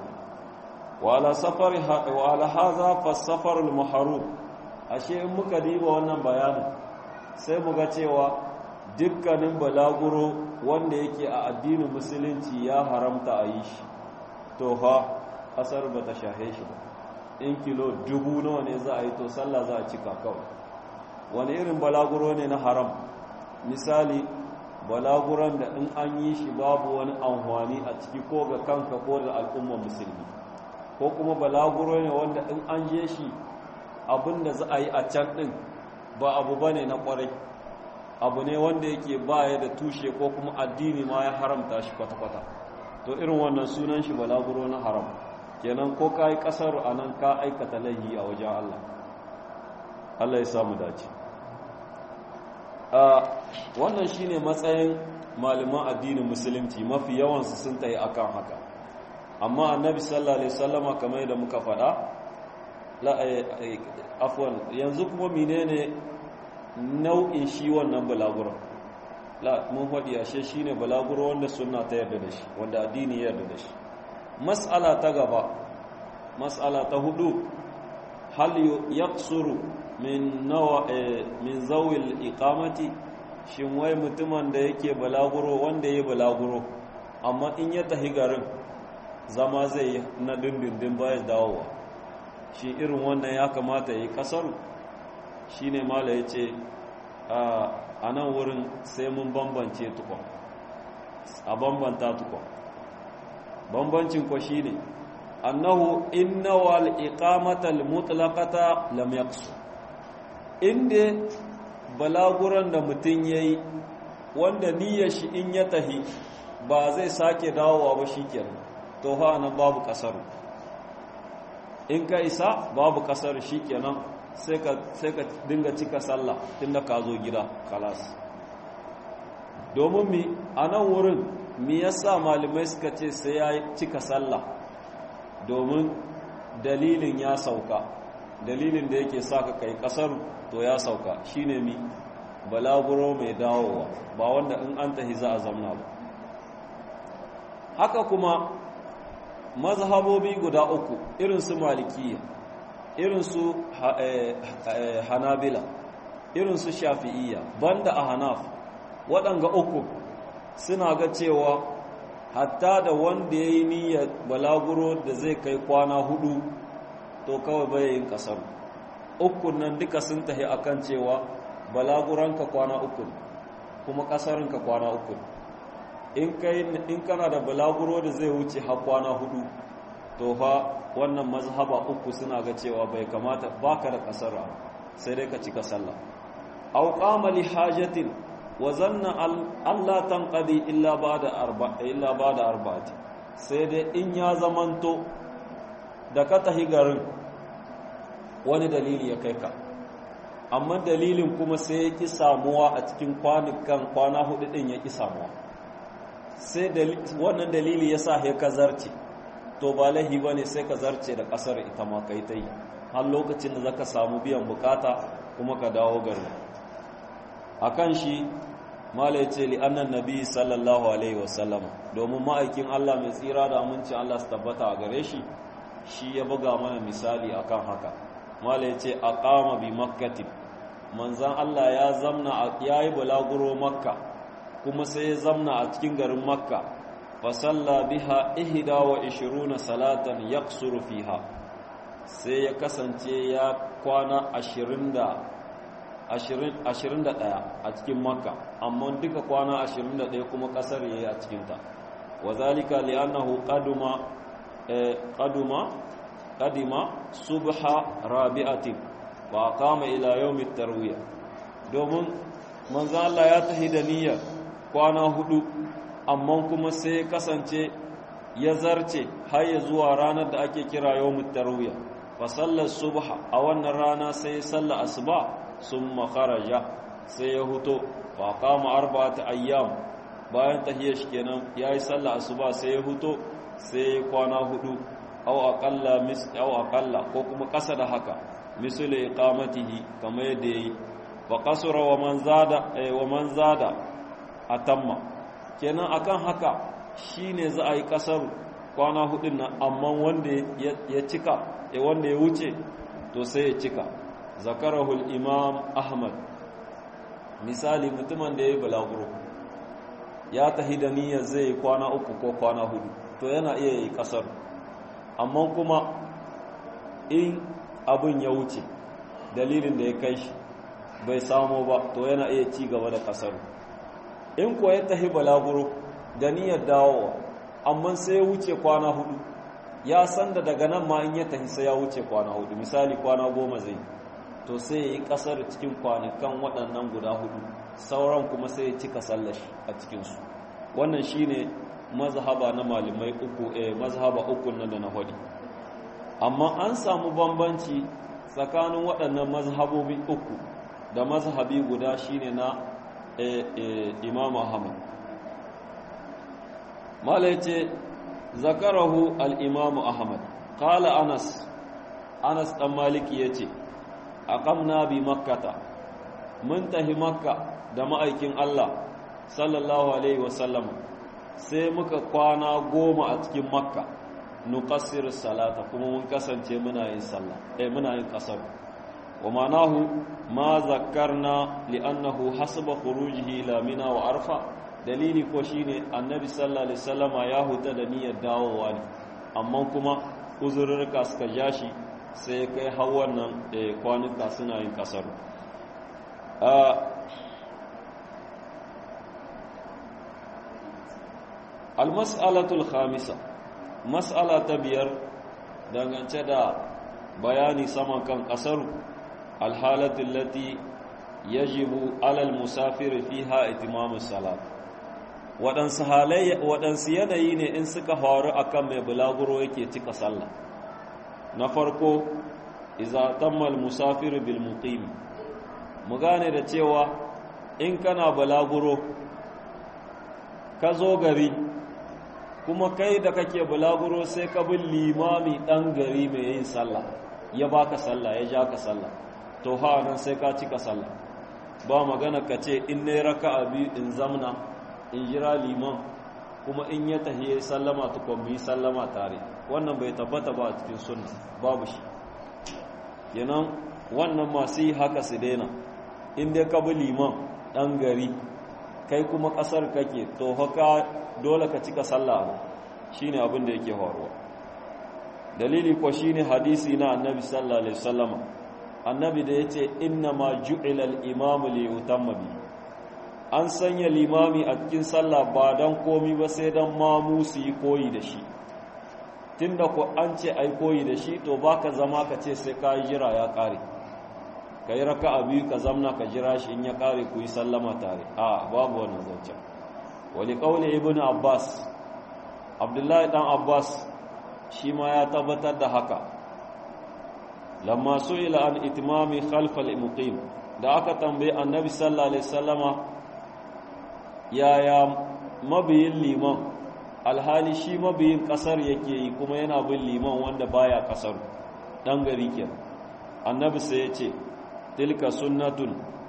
wala haza fasafar al-maharu ashe in muka diba wannan bayanin sai muga cewa dukkanin balaguro wanda yake a addinin musulunci ya haramta a yi shi to fa kasar ba ta shahe shi ba in kilo dubu nawa ne za a yi to sallah za a cika kawai wani irin balaguro ne na haram misali balaguran da in an yi shi babu wani amfani a ciki ko ga kanka ko da al'ummar musulmi ko kuma balaguro ne wanda in an je shi abin da za a yi a can ɗin ba abu ba ne na ƙwarai abu ne wanda yake baya da tushe ko kuma addini ma ya haramta shi kwata-kwata to irin wannan sunan shi balaguro na haram kenan ko ka yi ƙasar a nan ka aikata laihi a wajen Allah Allah ya samu dace wannan shine matsayin malaman addinin musulunci mafi yawansu sun tayi akan haka amma annabi sallallahu alaihi wasallama kamar yadda muka faɗa la afwan yanzu kuma menene nau'in shi wannan balaguro la mun faɗi ashe shine balaguro wanda sunna ta yarda da shi wanda addini ya yarda da shi mas'ala ta gaba mas'ala ta hudu hal yaqsuru min nawa min zawil iqamati shin wai mutumin da yake balaguro wanda ya balaguro amma in ya tahi garin zama zai yi na dindindin bayan dawowa shi irin wannan ya kamata ya yi kasaru shi ne mala ya ce a nan wurin sai mun bambance tukwa a bambanta tukwa bambancin kwa shi ne annahu inna wal iqamatal mutlaqata lam yaqsu inda balaguran da mutum yayi wanda niyyar shi in ya tahi ba zai sake dawowa ba shikenan to ha nan babu kasaru in ka isa babu kasar shikenan sai ka sai ka dinga cika sallah tunda ka zo gida kalas domin mi a nan wurin mi yasa malamai suka ce sai ya cika sallah domin dalilin ya sauka dalilin da yake sa ka kai kasar to ya sauka shine mi balaguro mai dawowa ba wanda in an tahi za a zamna ba haka kuma mazhabobi guda uku irin su malikiya irin su hanabila irin su shafi'iyya banda a hanaf waɗanga uku suna ga cewa hatta da wanda ya yi niyyar balaguro da zai kai kwana hudu to kawai bai yin kasar ukun nan duka sun tahi akan cewa balaguranka kwana uku kuma kasarinka kwana uku in kana da balaguro da zai wuce har kwana hudu to fa wannan mazhaba uku suna ga cewa bai kamata baka da kasara sai dai ka cika sallah aw qama li hajatin wa zanna Allah tanqadi illa ba'da arba illa ba'da arba'ati sai dai in ya zamanto da ka tahi garin wani dalili ya kai ka amma dalilin kuma sai ya ki samuwa a cikin kwanukan kwana hudu din ya ki samuwa sai wannan dalili ya sa he ka zarce to ba lahi ba ne sai ka zarce da ƙasar ita ma kai ta yi har lokacin da zaka samu biyan bukata kuma ka dawo gari a kan shi mala ya ce li'annan nabi sallallahu alaihi wasallama domin ma'aikin allah mai tsira da amincin allah su tabbata a gare shi shi ya buga mana misali akan haka mala ya ce a kama bi makkatin manzan allah ya zamna ya yi bulaguro makka kuma sai ya zamna a cikin garin makka fasalla biha ihda wa ishiruna salatan yaksuru fiha sai ya kasance ya kwana ashirin da ashirin da ɗaya a cikin makka amma duka kwana ashirin da ɗaya kuma ƙasar ya yi a cikinta wa zalika li'annahu qaduma qaduma qadima subha rabi'atin wa qama ila yawmit tarwiyah domin manzo Allah ya tahi da niyyar kwana hudu amma kuma sai kasance ya zarce har ya zuwa ranar da ake kira yawmut tarwiya fa sallar subha a wannan rana sai sallar asuba summa kharaja sai ya huto fa qama arba'ata ayyam bayan tahiyya shi kenan yayi sallar asuba sai ya huto sai kwana hudu aw aqalla mis aw aqalla ko kuma kasa da haka misali iqamatihi kamar yadda yayi fa qasara wa man zada wa man zada atamma kenan akan haka shine za a yi kasar kwana hudun nan amma wanda ya cika e wanda ya wuce to sai ya cika zakarahul imam ahmad misali mutumin da ya yi balaguro ya tahi da niyyar zai yi kwana uku ko kwana hudu to yana iya yi kasar amma kuma in abin ya wuce dalilin da ya kai shi bai samu ba to yana iya ci gaba da kasar in kuwa ya tahi balaguro da niyyar dawowa amma sai ya wuce kwana hudu ya san da daga nan ma in ya tahi sai ya wuce kwana hudu misali kwana goma zai to sai ya yi kasar cikin kwanakan waɗannan guda hudu sauran kuma sai ya cika sallashi a cikinsu wannan shine mazhaba na malamai uku eh mazhaba uku nan da na hudi amma an samu bambanci tsakanin waɗannan mazhabobi uku da mazhabi guda shine na imam ahmad mala yace zakarahu al-imam ahmad qala anas anas dan maliki yace aqamna bi makkata mun tahi makka da ma'aikin Allah sallallahu alaihi wasallam sai muka kwana goma a cikin makka nuqassir salata kuma mun kasance muna yin sallah eh muna yin kasar wa manahu ma zakarna li'annahu hasaba khurujihi ila mina wa arfa dalili ko shine annabi sallallahu alaihi wasallama ya huta da niyyar dawowa ne amma kuma uzurrurka suka jashi sai kai har wannan kwanuka suna yin kasaru almas'alatul khamisa mas'ala ta biyar dangance da bayani saman kan kasaru alhalatul lati yajibu alal musafir fiha itimamus salat waɗansu halayya waɗansu yanayi ne in suka faru akan mai bulaguro yake cika sallah na farko iza tammal musafir bil muqim mu gane da cewa in kana bulaguro ka zo gari kuma kai da kake bulaguro sai ka bin limami ɗan gari mai yin sallah ya baka sallah ya ja ka sallah to ha nan sai ka cika sallah ba magana ka ce in ne raka biyu in zamna in jira liman kuma in ya tahiye sallama tukon mu yi sallama tare wannan bai tabbata ba a cikin sunna babu shi kenan wannan masu yi haka su daina in dai ka bi liman ɗan gari kai kuma ƙasar kake to haka dole ka cika sallah shine abin da yake faruwa dalili ko shine hadisi na annabi sallallahu alaihi wasallama annabi da yace inna ma ju'ila al-imam li yutamma bi an sanya limami a cikin sallah ba dan komi ba sai dan mamu su yi koyi da shi tunda ko an ce ai koyi da shi to baka zama ka ce sai ka jira ya kare kai raka'a biyu ka zamna ka jira shi in ya kare ku yi sallama tare a babu wannan zancen wali qawli ibnu abbas abdullahi dan abbas shi ma ya tabbatar da haka lamma su'ila an itimami khalfal muqim da aka tambaye annabi sallallahu alaihi wasallama yaya mabiyin liman alhali shi mabiyin kasar yake yi kuma yana bin liman wanda baya kasar dan gari ke annabi sai ya ce tilka sunnatun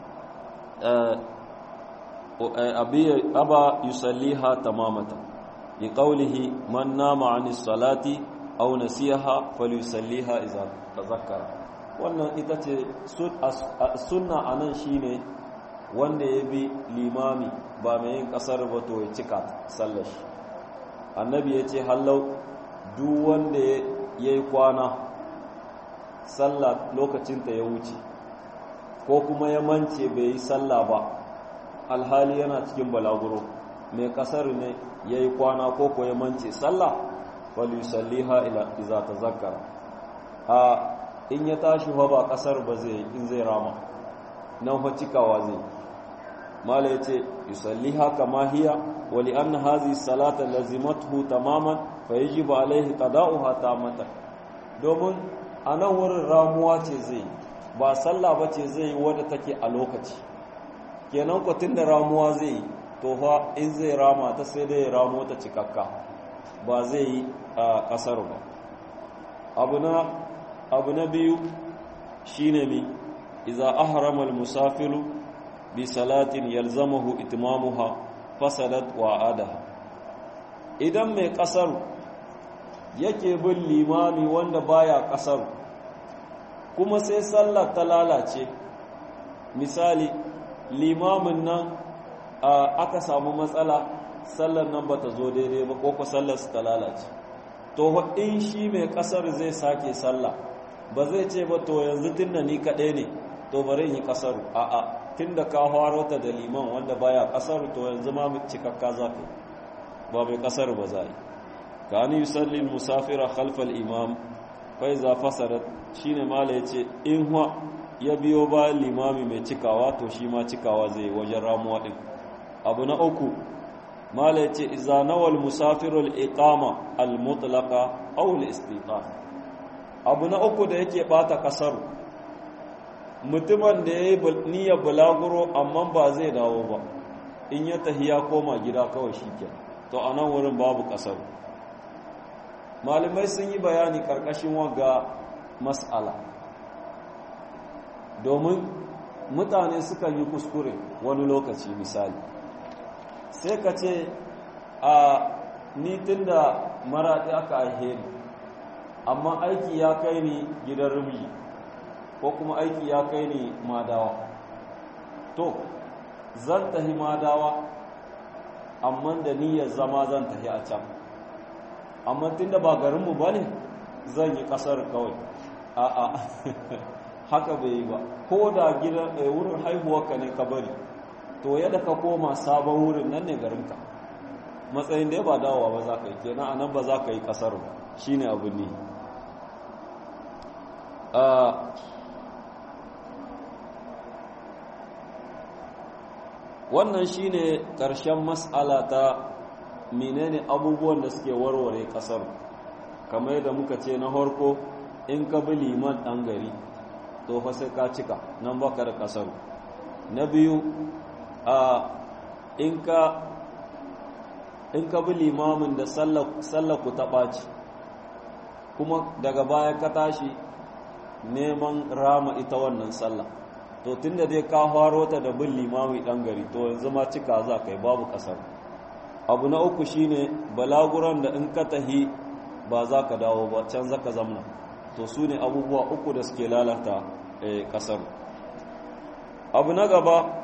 aba yusalliha tamamata li qawlihi man nama anis salati aw nasiha falyusalliha idza tazakkara wannan ita ce sunna anan shine wanda ya bi limami ba mai yin kasar ba to ya cika sallar shi annabi ya ce hallau duk wanda ya yi kwana sallah lokacinta ya wuce ko kuma ya mance bai yi sallah ba alhali yana cikin balaguro mai kasar ne ya yi kwana ko ko ya mance sallah falusalliha iza ta zakara a in ya tashi fa ba kasar ba zai in zai rama nan fa cikawa zai mala ya ce yusalliha kama hiya wa li anna hadhihi salata lazimathu tamaman fa yajibu alaihi qada'uha tamatan domin a nan wurin ramuwa ce zai ba sallah ba ce zai wadda take a lokaci kenan ko tunda ramuwa zai to fa in zai rama ta sai dai ramo ta cikakka ba zai yi a kasar ba abu na abu na biyu shine mi idza ahrama al-musafiru bi salatin yalzamahu itmamuha fasadat wa adaha idan mai kasar yake bin limami wanda baya kasar kuma sai sallar ta lalace misali limamin nan aka samu matsala sallar nan bata zo daidai ba ko sallar su ta lalace to in shi mai kasar zai sake sallah ba zai ce ba to yanzu tunda ni kaɗai ne to bari in yi kasaru a'a tunda ka faro ta da liman wanda baya kasaru to yanzu ma cikakka za ka ba mai kasar ba za yi ka ni yusalli musafira khalfal imam fa iza fasadat shine mala yace in huwa ya biyo ba limami mai cikawa to shi ma cikawa zai wajen ramuwa din abu na uku mala yace iza nawal musafiru al-iqama al-mutlaqa aw al-istiqam abu na uku da yake bata kasar mutumin da yayi niyyar bulaguro amma ba zai dawo ba in ya tahiya koma gida kawai shikenan to anan wurin babu kasar malamai sun yi bayani karkashin waga mas'ala domin mutane sukan yi kuskure wani lokaci misali sai ka ce a nitin da maraɗi aka aihe ni amma aiki ya kai ni gidan rumji ko kuma aiki ya kai ni madawa to zan tahi madawa amma da niyyar zama zan tahi a can amma tunda ba garinmu ba ne zan yi kasar kawai a'a haka bai yi ba ko da gidan wurin haihuwarka ne ka bari to yadda ka koma sabon wurin nan ne garinka matsayin da ya ba dawowa ba za ka yi kenan anan ba za ka yi kasar ba shi ne abu ne wannan shi ne ƙarshen matsala ta menene abubuwan da suke warware kasar kamar yadda muka ce na harko in ka bi liman ɗan gari to fa sai ka cika nan baka da kasar na biyu a in ka in ka bi limamin da sallaku ta ɓaci kuma daga baya ka tashi neman rama ita wannan sallah to tunda dai ka faro ta da bin limami ɗan gari to yanzu ma cika za ka yi babu kasar abu na uku shine balaguran da in ka tahi ba za ka dawo ba can za ka zamna to su ne abubuwa uku da suke lalata kasar abu na gaba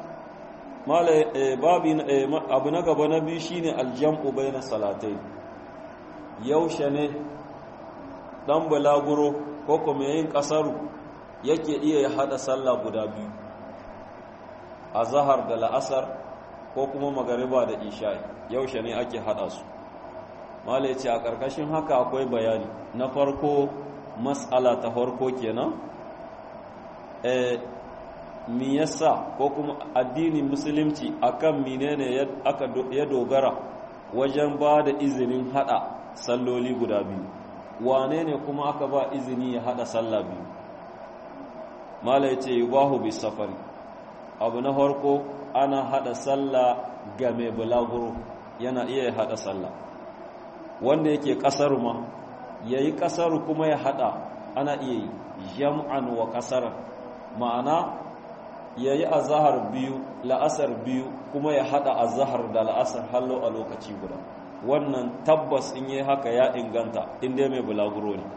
abu na gaba na biyu shine aljam'u bai na salatai yaushe ne dan balaguro ko kuma yin kasaru yake iya ya hada sallah guda biyu a zahar da la'asar ko kuma magariba da isha'i yaushe ne ake hada su mala ya ce a ƙarƙashin haka akwai bayani na farko matsala ta farko kenan e mi yasa ko kuma addinin musulunci akan menene aka ya dogara wajen ba da izinin hada salloli guda biyu wane ne kuma aka ba izini ya hada sallah biyu mala ya ce yubahu bi safari abu na farko ana hada sallah ga mai bulaguro yana iya ya hada sallah wanda yake kasar ma yayi kasar kuma ya hada ana iya yi jam'an wa kasar ma'ana yayi azhar biyu la'asar biyu kuma ya hada azhar da la'asar hallo a lokaci guda wannan tabbas in yi haka ya inganta inda mai bulaguro ne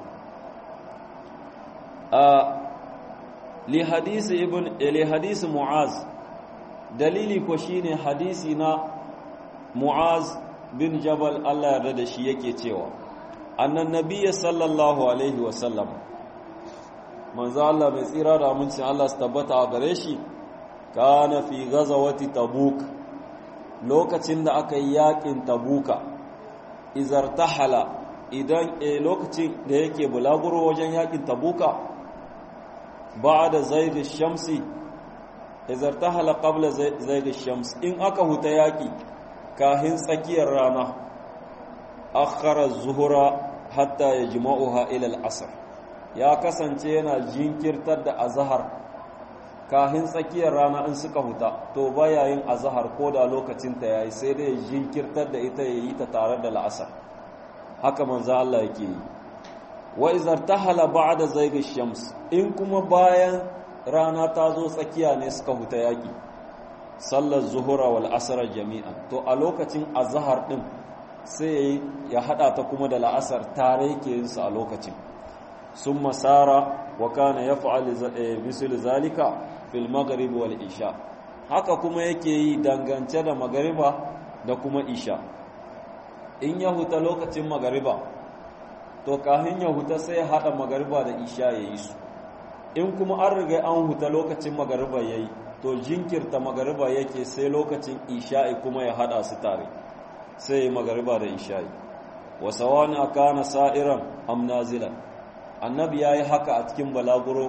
a li hadisi ibn li hadisi mu'az dalili ko shine hadisi na mu'az bin jabal Allah yarda da shi yake cewa annan nabiyyi sallallahu alaihi wa sallam manzo Allah mai tsira da amincin Allah su tabbata a gare shi kana fi ghazawati tabuk lokacin da aka yi yakin tabuka izartahala idan e lokacin da yake bulaguro wajen yakin tabuka ba'da zaid shamsi izartahala qabla zaid shams in aka huta yaki kahin tsakiyar rana akhara zuhura hatta yajma'uha ila al-asr ya kasance yana jinkirtar da azhar kahin tsakiyar rana in suka huta to baya yin azhar ko da lokacin ta yayi sai dai jinkirtar da ita yayi ta tare da al'asar haka manzo Allah yake yi wa izartahala ba'da zayg shams in kuma bayan rana ta zo tsakiya ne suka huta yaki sallar zuhura wal asr jami'an to a lokacin azhar din sai ya hada ta kuma da la'asar tare yake yin su a lokacin summa sara wa kana yaf'al bisul zalika fil maghrib wal isha haka kuma yake yi dangance da magariba da kuma isha in ya huta lokacin magariba to kafin ya huta sai ya hada magariba da isha yayi su in kuma an riga an huta lokacin magariba yayi to jinkirta magariba yake sai lokacin isha'i kuma ya hada su tare sai ya magariba da isha'i wa sawana kana sa'iran am nazilan annabi yayi haka a cikin balaguro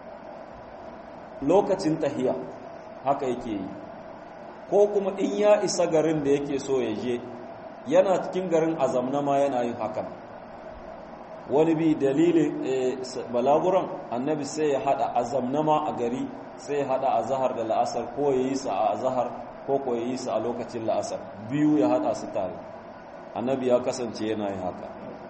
lokacin tahiya haka yake yi ko kuma in ya isa garin da yake so ya je yana cikin garin azamna ma yana yin hakan wani bi dalilin balaguran annabi sai ya hada azamna ma a gari sai ya hada azahar da la'asar ko ya yi sa a azahar ko ko ya yi sa a lokacin la'asar biyu ya hada su tare annabi ya kasance yana yin haka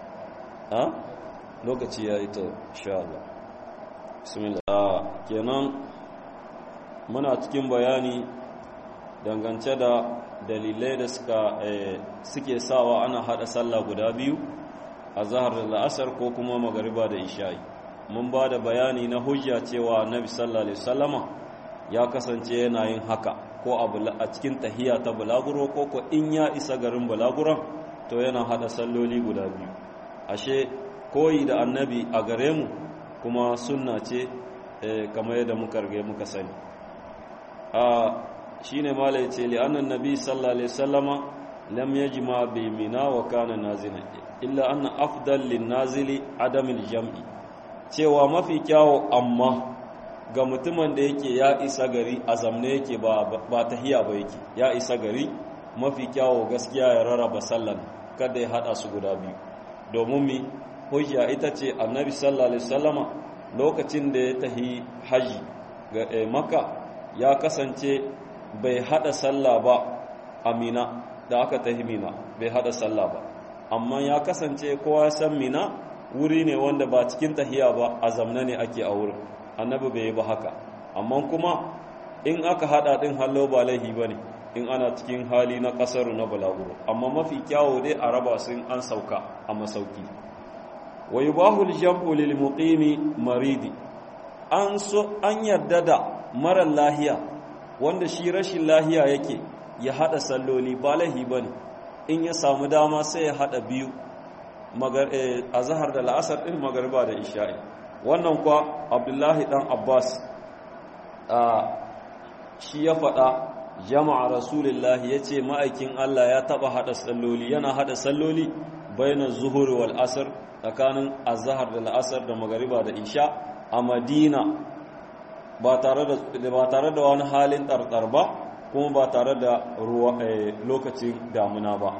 lokaci ya yi ta sha Allah bismillah kenan muna cikin bayani dangance da dalilai da suka suke sawa ana hada sallah guda biyu a zahar da la'asar ko kuma magariba da isha'i mun ba da bayani na hujja cewa annabi sallallahu alaihi wasallama ya kasance yana yin haka ko a cikin tahiya ta bulaguro ko ko in ya isa garin bulaguron to yana hada salloli guda biyu ashe koyi da annabi a gare mu kuma sunna ce kamar yadda muka rage muka sani a shine mala yace li annan nabi sallallahu alaihi wasallama lam yajma bi mina wa kana nazila illa anna afdal lin nazili adam al jam'i cewa mafi kyawo amma ga mutumin da yake ya isa gari a zamne yake ba ba tahiya ba yake ya isa gari mafi kyawo gaskiya ya rarraba sallan kada ya hada su guda biyu domin mi hujja ita ce annabi sallallahu alaihi wasallama lokacin da ya tahi haji ga maka ya kasance bai hada sallah ba amina da aka tahi mina bai hada sallah ba amma ya kasance kowa ya san mina wuri ne wanda ba cikin tahiya ba a zamna ne ake a wurin annabi bai yi ba haka amma kuma in aka hada din hallo ba laihi ba ne in ana cikin hali na kasar na balaguro amma mafi kyawo dai a raba sun an sauka a masauki wa yubahu al-jam'u lil muqimi maridi an so an yarda da marar lahiya wanda shi rashin lahiya yake ya hada salloli ba laihi bane in ya samu dama sai ya hada biyu a zahar da la'asar ɗin magariba da isha'i wannan kuwa abdullahi ɗan abbas shi ya faɗa jama'a rasulullahi ya ce ma'aikin allah ya taɓa haɗa salloli yana haɗa salloli bayanan zuhuri wal asar tsakanin azahar da la'asar da magariba da isha a madina ba tare da wani halin ɗarɗar ba kuma ba tare da lokacin damuna ba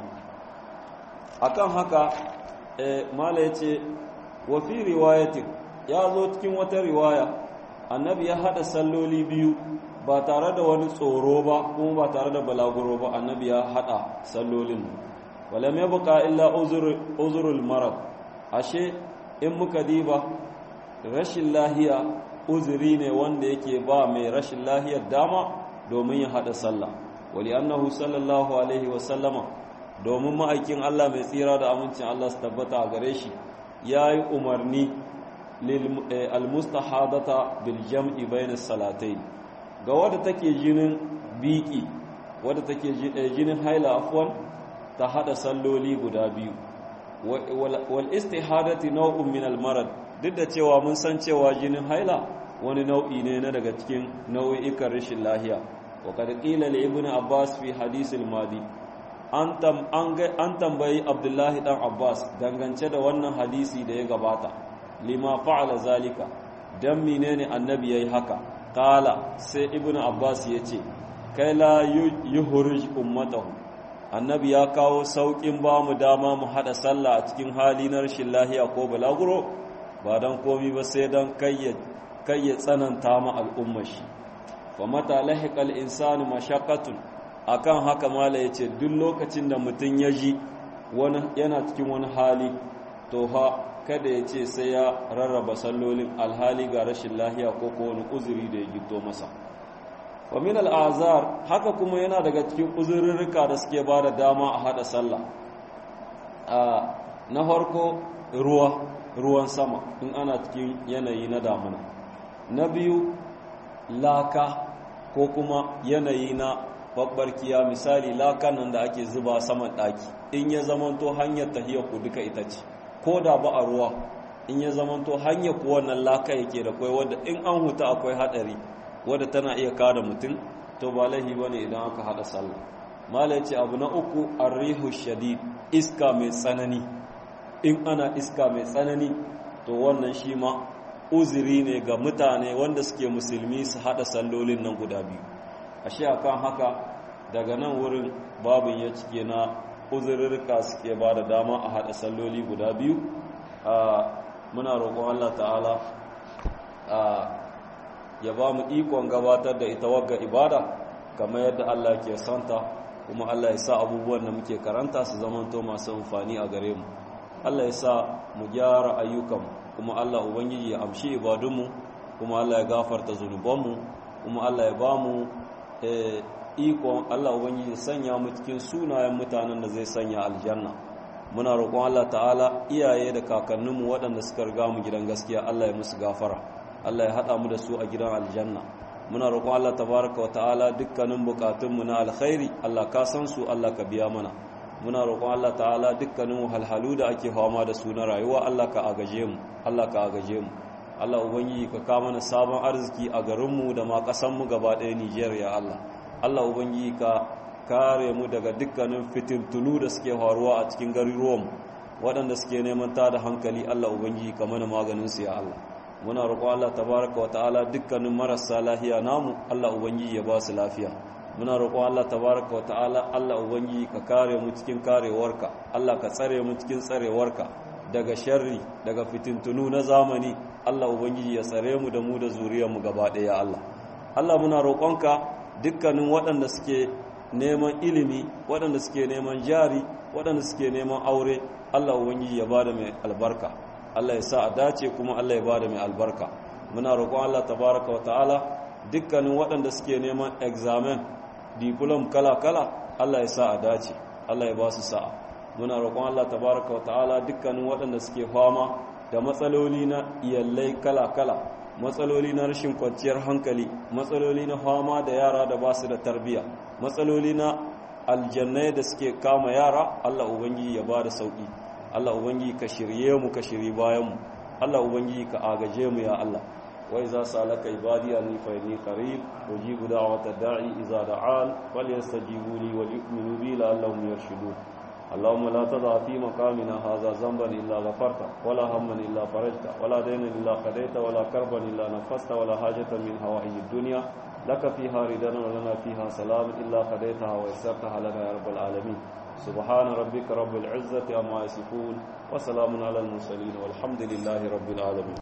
akan haka mala ya ce wafi riwayatin ya zo cikin wata riwaya annabi ya haɗa salloli biyu ba tare da wani tsoro ba kuma ba tare da balaguro ba annabi ya haɗa sallolin walam ya buƙa illa uzurul marad ashe in muka diba rashin lahiya uzuri ne wanda yake ba mai rashin lahiyar dama domin ya haɗa sallah wali annahu sallallahu alaihi wasallama domin ma'aikin Allah mai tsira da amincin Allah su tabbata a gare shi ya yi umarni almustahadata bil jam'i bainas salatai ga wadda take jinin biki wadda take jinin haila afwan ta hada salloli guda biyu wal istihadati naw'un min al marad duk da cewa mun san cewa jinin haila wani nau'i ne na daga cikin nau'ikan rashin lahiya wa qad qila li ibnu abbas fi hadith al madi an tambayi abdullahi dan abbas dangance da wannan hadisi da ya gabata lima fa'ala zalika dan menene annabi yayi haka kala sai ibnu abbas yace kai la yuhruj ummatahu annabi ya kawo saukin ba mu dama mu hada sallah a cikin hali na rashin lahiya ko balaguro ba dan komi ba sai dan kai ya tsananta ma al'ummar shi fa mata lahiqal insanu mashaqqatun akan haka mala ya ce duk lokacin da mutum ya ji yana cikin wani hali to ha kada ya ce sai ya rarraba sallolin alhali ga rashin lahiya ko ko wani uzuri da ya gito masa wa min al'azar haka kuma yana daga cikin uzurrurruka da suke ba da dama a hada sallah na farko ruwa ruwan sama in ana cikin yanayi na damuna na biyu laka ko kuma yanayi na babbarkiya misali lakan nan da ake zuba saman ɗaki in ya zamanto hanyar tahiyar ku duka ita ce ko da ba a ruwa in ya zamanto hanyar ku wannan laka yake da kwai wadda in an huta akwai haɗari wadda tana iya kada mutum to ba laihi ba ne idan aka haɗa sallah mala ce abu na uku arrihu shadid iska mai tsanani in ana iska mai tsanani to wannan shi ma uzuri ne ga mutane wanda suke musulmi su haɗa sallolin nan guda biyu ashe akan haka daga nan wurin babin ya cike na uzurrika suke ba da dama a haɗa salloli guda biyu muna roƙon Allah ta'ala ya ba mu ikon gabatar da ita wagga ibada kamar yadda Allah ke santa kuma Allah ya sa abubuwan da muke karanta su zamanto masu amfani a gare mu Allah ya sa mu gyara ayyukan kuma Allah ubangiji ya amshi ibadunmu kuma Allah ya gafarta zunubanmu kuma Allah ya ba mu ikon Allah ubangiji ya sanya mu cikin sunayen mutanen da zai sanya aljanna muna roƙon Allah ta'ala iyaye da kakanninmu waɗanda suka riga mu gidan gaskiya Allah ya musu gafara Allah ya haɗa mu da su a gidan aljanna muna roƙon Allah tabaraka wa ta'ala dukkanin bukatunmu na alkhairi Allah ka san su Allah ka biya mana muna roƙon Allah ta'ala dukkanin wahalhalu da ake fama da su na rayuwa Allah ka agaje mu Allah ka agaje mu Allah ubangiji ka ka mana sabon arziki a garinmu da ma ƙasanmu gaba ɗaya Nijar ya Allah Allah ubangiji ka kare mu daga dukkanin fitintunu da suke faruwa a cikin garuruwan waɗanda suke neman ta da hankali Allah ubangiji ka mana maganin su ya Allah muna roƙon Allah tabaraka wa ta'ala dukkanin marasa lafiya namu Allah ubangiji ya ba su lafiya muna roƙon Allah tabaraka wa ta'ala Allah ubangiji ka kare mu cikin karewarka Allah ka tsare mu cikin tsarewarka daga sharri daga fitintunu na zamani Allah ubangiji ya tsare mu da mu da zuriyar mu gaba ɗaya Allah Allah muna roƙonka dukkanin waɗanda suke neman ilimi waɗanda suke neman jari waɗanda suke neman aure Allah ubangiji ya bada mai albarka Allah ya sa a dace kuma Allah ya bada mai albarka muna roƙon Allah tabaraka wa ta'ala dukkanin waɗanda suke neman examen diplom kala-kala Allah ya sa a dace Allah ya ba su sa'a muna roƙon Allah tabaraka wa ta'ala dukkanin waɗanda suke fama da matsaloli na iyallai kala-kala matsaloli na rashin kwanciyar hankali matsaloli na fama da yara da ba su da tarbiya matsaloli na aljannai da suke kama yara Allah ubangiji ya ba da sauki Allah ubangiji ka shirye mu ka shiri bayan mu Allah ubangiji ka agaje mu ya Allah wa iza salaka ibadi anni fa inni qarib ujibu da'wata da'i iza da'an falyastajibu li wa yu'minu bi la'allahum yarshudun اللهم لا تضع في مقامنا هذا ذنبا إلا غفرته ولا هما إلا فرجته ولا دينا إلا قضيته ولا كربا إلا نفسته ولا حاجة من هوائج الدنيا لك فيها ردا ولنا فيها سلام إلا قضيتها ويسرتها لنا يا رب العالمين سبحان ربك رب العزة عما يصفون وسلام على المرسلين والحمد لله رب العالمين